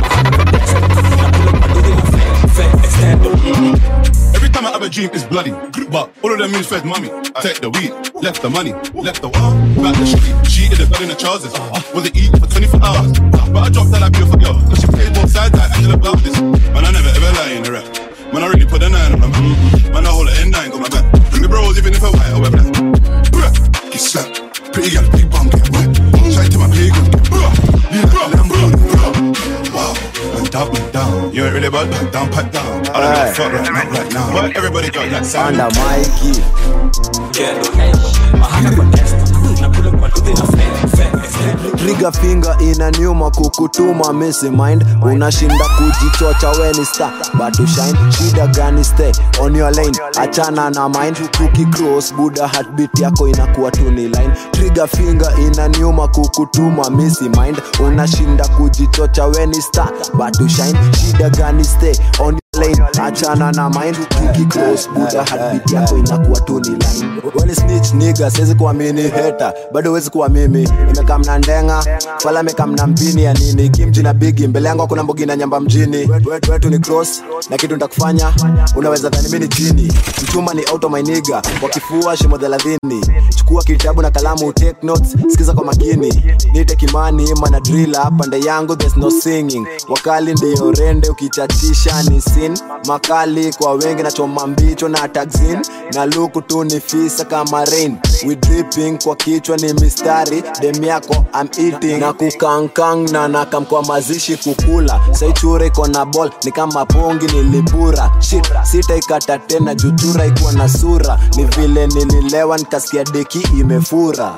Every time I have a dream, it's bloody. But all of them moves fed mommy. Take the weed, left the money, left the wall, back the street. She in the blood in the trousers. Was it eat for 24 hours? But I dropped that like beautiful girl. Cause she played both sides like Angela Baptist. Man, I never ever lie in the rap. Man, I really put a nine on them. Man, I hold an N9, got my back. Me bros, even if I white or wear black. Bruh, Get slapped. Pretty girl, big bum, get wet. Try to my playground, get bruh. Lean like a Lambo, bruh. Wow, went down, went down. You ain't really bad, but down, pipe down. I don't give a fuck right now, right now. Why everybody got like Simon? Under Mikey. gedo mahaka kwa desto na kule maduthi na fe fe extendo trigger finger inaniuma kukutuma misi mind unashinda kujichocha weni star but to shine shida gani stay on your lane achana na mind tukicross buda heartbeat yako inakuwa tu ni line trigger finger inaniuma kukutuma misi mind unashinda kujichocha weni star but to shine shida gani stay on your lane achana na mind tukicross buda heartbeat yako inakuwa tu ni line weni snitch nigga siwezi kuamini heta bado wezi kuwa mimi imekamna ndenga fala imekamna mpini ya nini kimji na bigi mbele yangu hakuna mbogi na nyamba mjini wetu, wetu ni cross na kitu nitakufanya unaweza dhani mimi ni chini mchuma ni auto mainiga kwa kifua shimo thelathini chukua kitabu na kalamu take notes sikiza kwa makini nite kimani mana drila pande yangu there's no singing wakali ndiyo rende ukichachisha ni sin makali kwa wengi na choma mbicho na taxin na luku tu ni fisa kama rain we dripping kwa kichwa ni mistari dem yako I'm eating na kukankang na nakam kwa mazishi kukula saichure iko na ball ni kama pongi nilipura shit sitaikata tena juchura ikuwa na sura ni vile nililewa nikasikia deki imefura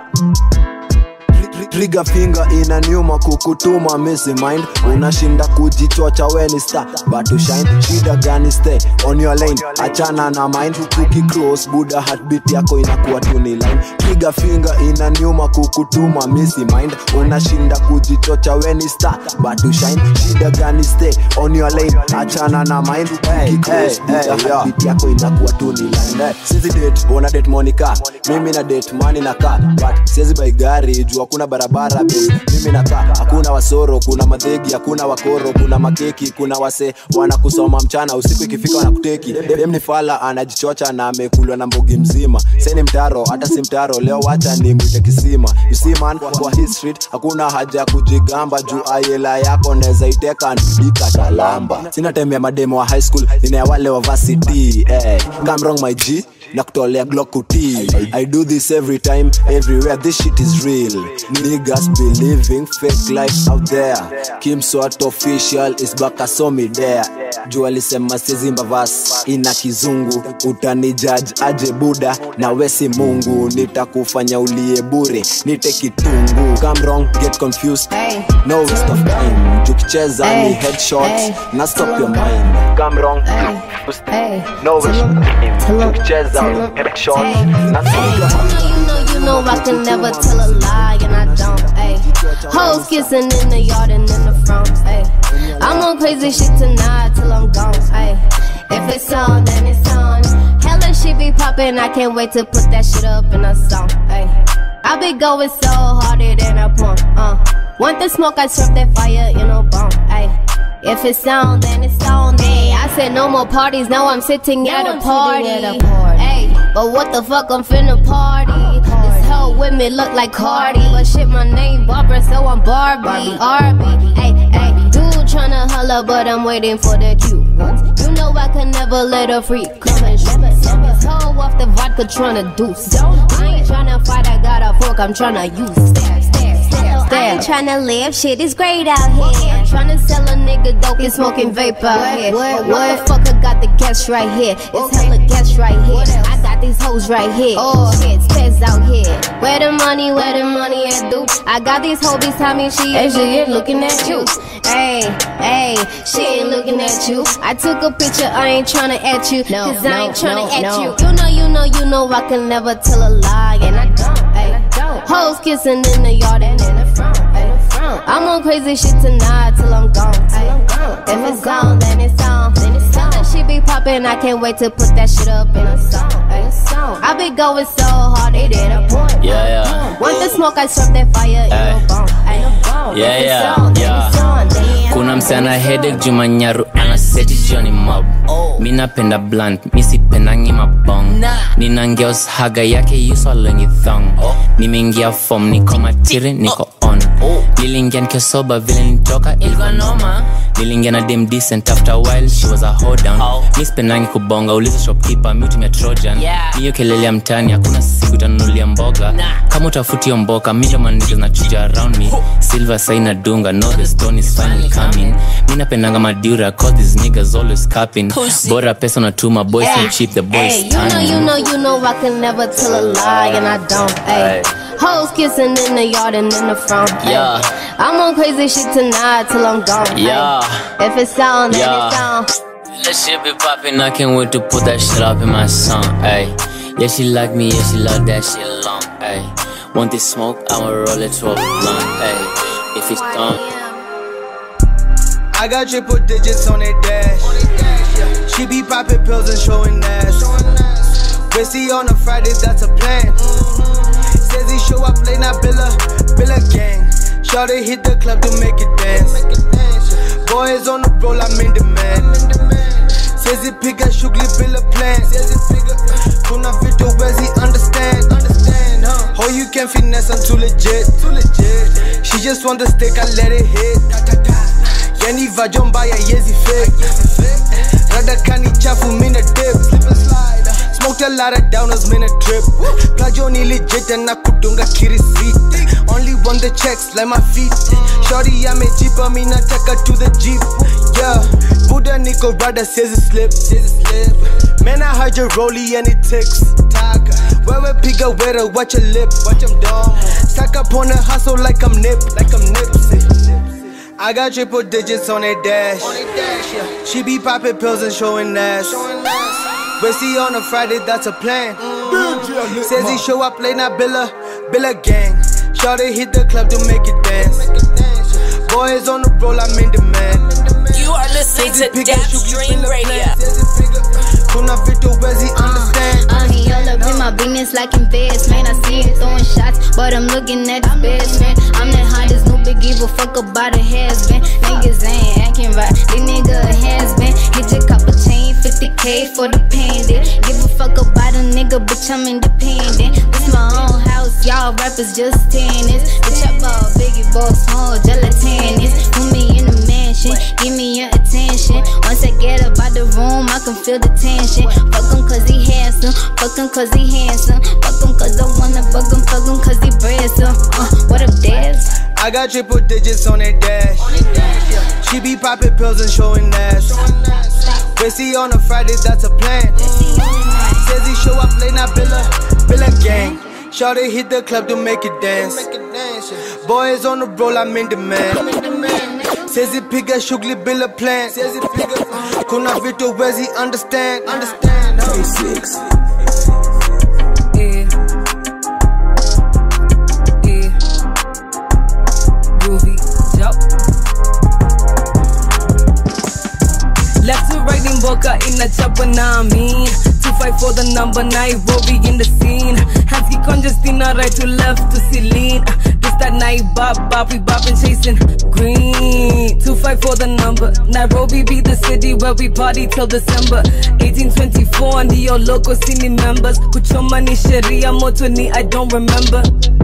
trigger finger inaniuma kukutuma misi mind unashinda kujichocha weni star but to shine shida gani stay on your lane achana na mind tukicross buda heartbeat yako inakuwa tu ni line trigger finger inaniuma kukutuma misi mind unashinda kujichocha weni star but to shine shida gani stay on your lane achana na mind tukicross buda heartbeat yako inakuwa tu ni line sizi date una date monica mimi na date mani na kaa but siwezi bai gari juu hakuna barabara babe. mimi nakaa hakuna wasoro kuna madhegi hakuna wakoro kuna makeki kuna wase wanakusoma mchana usiku ikifika wanakuteki dem ni fala anajichocha na amekulwa na mbogi mzima seni mtaro hata si mtaro leo wacha ni mwite kisima you see man kwa hii street hakuna haja ya kujigamba juu ayela yako neza iteka nidika talamba sina time ya mademo wa high school nina ya wale wa varsity eh. come wrong my g na kutolea glock utii i do this every time everywhere this shit is real niggas believing fake life out there kim swat official is back asomi there juu alisema sizimba vas ina kizungu utani judge aje buda na wesi mungu nitakufanya ulie bure nite kitungu come wrong get confused no waste of time tukicheza ni headshots na stop your mind come wrong no waste of time tukicheza ni headshots na stop your mind You know, you know I can never tell a lie, and I don't. Ayy, hoes kissing in the yard and in the front. Ayy, I'm on crazy shit tonight till I'm gone. Ayy, if it's on, then it's on. Hella shit be popping, I can't wait to put that shit up in a song. Ayy, I be going so harder than a pump. Uh, want the smoke, I serve that fire in a bomb. Ayy. If it's on, then it's on. Ayy, I said no more parties. Now I'm sitting at a party. Ayy, but what the fuck? I'm finna party. This whole women look like Cardi, but shit, my name Barbara, so I'm Barbie. Barbie. Ayy, ayy, dude tryna holla, but I'm waiting for the cue. You know I can never let a freak come and shoot. This hoe off the vodka tryna deuce. I ain't tryna fight, I got a fork. I'm tryna use. Stare, stare, stare. I ain't tryna live, shit is great out here. I'm tryna sell a nigga dope and smoking vape out here. What, motherfucker got the gas right here? It's hella gas right here. I got these hoes right here. Oh shit, spez out here. Where the money, where the money at, dude? I got these hobies, tell me she ain't she ain't looking at you. Hey, hey, she ain't looking at you. I took a picture, I ain't tryna at you. No, Cause I ain't tryna no, at no. you. You know, you know, you know, I can never tell a lie, and I don't. Ay. Hoes kissing in the yard and in the front. Ay. I'm on crazy shit tonight till I'm gone. Ay. If it's on, then it's on. Then it's on. That shit be popping, I can't wait to put that shit up in a song. Ay. I be going so hard, it ain't a point. Yeah, yeah. Want the smoke, I serve that fire in Ay. a bone. Ay. Yeah, If it's yeah, on, then yeah. it's on. Then kuna msichana hedek jumanyaru anaseti jioni mob mi napenda blunt mi sipendangi mabong nina ngeos haga yake yusolongi thong nimeingia fom niko matiri niko on niliingia nikisoba vile nitoka ilikuwa noma niliingia na dem decent after a while she was a hodown mi sipendangi kubonga uliza shopkeeper mi utumia trojan Yeah. hiyo kelele ya mtani hakuna siku itanunulia mboga kama utafuti hiyo mboka mi ndo manija nachuja around me silver saina dunga no the stone is finally coming mi napendanga madura cause these niggas always capping Pussy. bora pesa unatuma boys Ay, so cheap the boys Ay, you know, you know, you know, I can never tell a lie, and I don't. Ay. Hoes kissing in the yard and in the front. ay. Yeah. I'm on crazy shit tonight till I'm gone. ay. Yeah. If it sound, then Yeah. it sound. That shit be poppin', I can't wait to put that shit up in my song, ayy. Yeah, she like me, yeah, she love that shit long, ayy. Want this smoke, I'ma roll it to a blunt, ayy. If it's done, I got triple digits on that dash. She be popping pills and showing ass. Busy on a Friday, that's a plan. Says he show up late night, Billa, Billa gang. Shawty hit the club to make it dance. Boys on the roll, I'm in demand. Says he pick a shugli Billa plan. Kuna vitu wezi understand. Oh, you can finesse, I'm too legit. She just want the stick, I let it hit. Yani vajomba ya yezi fake Rada kani chafu mina dip Smoked a lot of downers mina trip Plajo ni legit and nakudunga kirisi Only want the checks like my feet Shorty amejipa mina taka to the jeep Yeah Buddha niko rada says it slip Man I heard your rollie and it ticks Wewe piga wera watch your lip Watch them dumb Stack up on the hustle like I'm nip Like I'm nipsey I got triple digits on that dash. She be popping pills and showing ass. But see on a Friday, that's a plan. Says he show up late night, Billa, Billa gang. Shawty hit the club to make it dance. Boys on the roll, I'm in demand. You are listening to Dap Stream Radio. Kuna vitu wezi understand. Uh, he all up in my business like investment. I see him throwing shots, but I'm looking at his best friend. I'm the hottest, no big give a fuck about a has been. Niggas ain't acting right, this nigga a has been. Hit your copper chain, 50k for the pendant. Give a fuck about a nigga, bitch, I'm independent. This my own house, y'all rappers just tennis. The chop ball, biggie ball, small gelatinous. Put me in the mansion, give me your attention. Once I get up out the room, I can feel the tension. Fuck him cause he handsome, fuck him cause he handsome. Fuck him cause I wanna fuck him, fuck him cause he brazen. Uh, what up, Dez? I got triple digits on that dash. She be popping pills and showing ass. But see on a Friday, that's a plan. Says he show up late night, Billa, Billa gang. Shawty hit the club to make it dance. Boys on the roll, I'm in demand. Says he pick a shugli Billa plan. Says he pick a Kuna vitu wezi understand. Understand. 26. Yeah. Yeah. Groovy. Yup. Left to right in Boca in a chopper, now I mean. Two fight for the number, Nairobi in the scene. Hansky congestina, right to left to Celine. Uh, This that night bop, bop, we bopping, chasing green. Two fight for the number. Nairobi be the city where we party till December. 1824, and the local city members. Kuchoma ni sheria, moto ni I don't remember.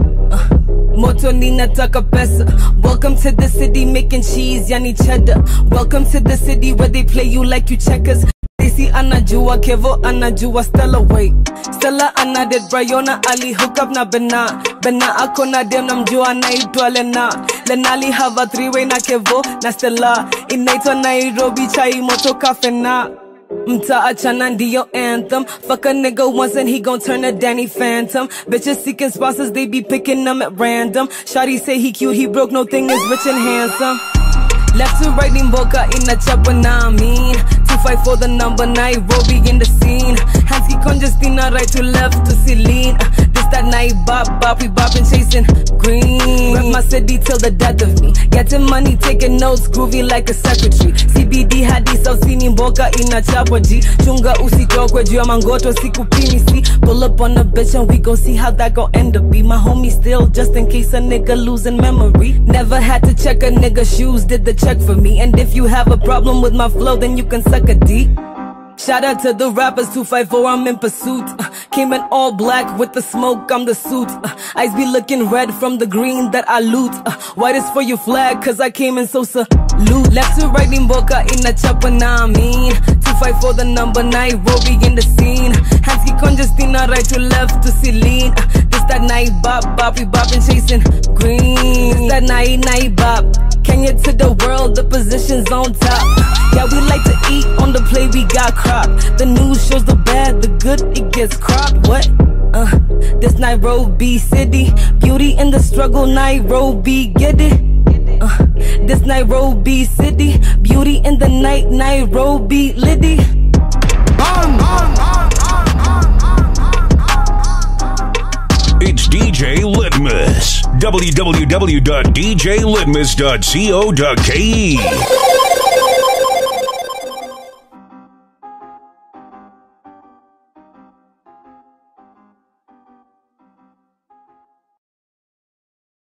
Moto ni nataka pesa. Welcome to the city making cheese, yani cheddar. Welcome to the city where they play you like you checkers. Daisy anajua Kevo anajua Stella wait Stella anaded Briona ali hook up na Bena Bena ako na dem namjua anaitwa Lena Lenali have a three way na Kevo na Stella inaitwa Nairobi chai moto kafena Mta achana ndiyo anthem Fuck a nigga once and he gon' turn a Danny Phantom Bitches seeking sponsors, they be picking them at random Shawty say he cute, he broke, no thing is rich and handsome Left to right in Boca in a chopper, now I mean Two fight for the number, Nairobi in the scene Hansky congestina, right to left to Celine Uh, This that night bop, bop, we bopping, chasing green Rep my city till the death of me Getting money, taking notes, groovy like a secretary CBD hadi Sausini Boca in a chopper G Chunga usitokwe juu ya mangoto sikupimi see Pull up on a bitch and we gon' see how that gon' end up be My homie still just in case a nigga losing memory Never had to check a nigga shoes, did the check for me And if you have a problem with my flow then you can suck a D Shout out to the rappers 254, I'm in pursuit. Uh, came in all black with the smoke, I'm the suit. Uh, eyes be looking red from the green that I loot. Uh, white is for your flag, cause I came in so salute. Left to right in Boca in a chopper, now I mean. 254 the number, Nairobi in the scene. Hansky congestina, right to left to Celine. Uh, this that night bop, bop, we bopping, chasing green. This that night, night bop. Kenya to the world, the position's on top. Yeah, we like to eat on the plate, we got crop. The news shows the bad, the good, it gets cropped. What? Uh, This Nairobi city, beauty in the struggle, Nairobi, get it? Uh, this Nairobi city, beauty in the night, Nairobi, Liddy. It's DJ Litmus. www.djlitmus.co.ke.